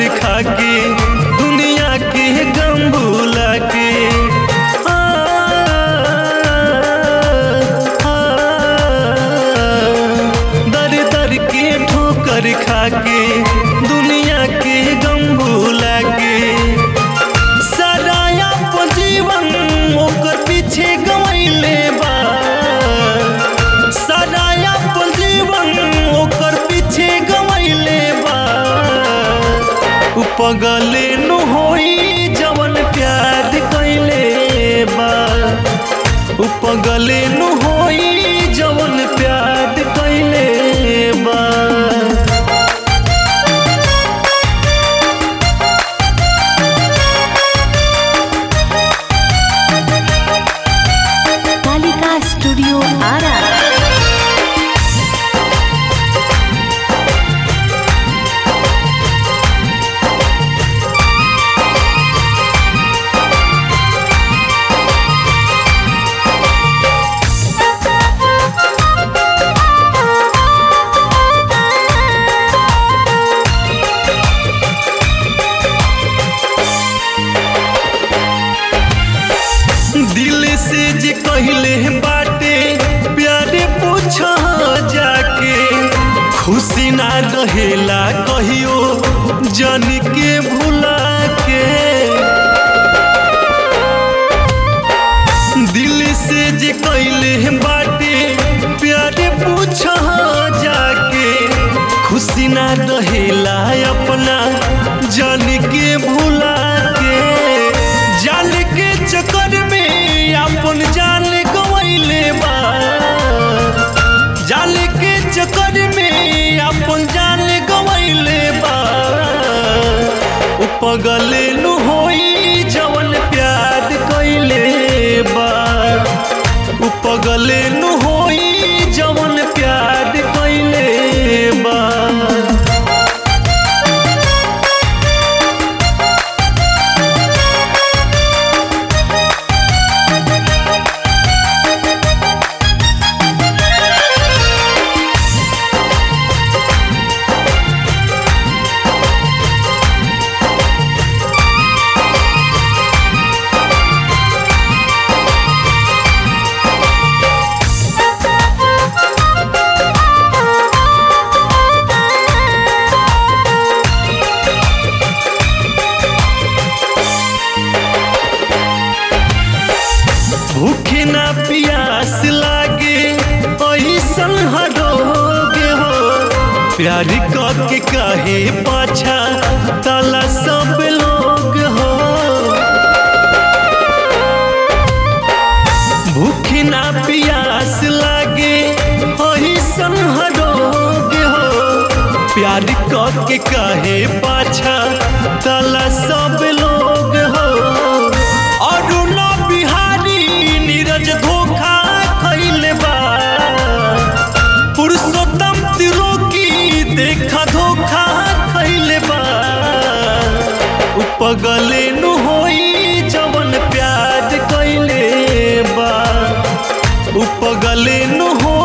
खा के दुनिया के गम भुला के आ, आ, दर दर के ठोकर खा के दुनिया के गम भुला के सराया जीवन ओकर पीछे गवैले बा सराया जीवन ओकर पीछे गवैले बा उ पगले नु होई जवन प्यार कैले बा उ पगले नु होई जवन प्यार कैले बा कालिका स्टूडियो आरा दिल से जे कहले बाटे प्यारे पूछ जाके खुशी ना रहेला कहियो जन के भुला के दिल से जे कहले बाटे प्यारे पूछ जाके खुशी ना रहेला अपना जन के भुला के जान के चक्कर में अपन जान गवैले बा जान के चक्कर में अपन जान गवैले बा उ पगले नु होई जवन प्यार कैले बा उ पगले नु होई जवन प्यार कैले बा भूखे ना प्यास लागे ऐसन हरोगे हो प्यार के काहे पाछा ताला सब लोग हो भूखे ना प्यास लागे ऐसन हरोगे हो प्यार के काहे पाछा ताला सब लोग हो अरुण बिहारी नीरज धोखा खैले बा पुरुषोत्तम त्रिलोकी देखा धोखा खैले बा उ पगले नु होई जवन प्यार कैले बा उ पगले नु हो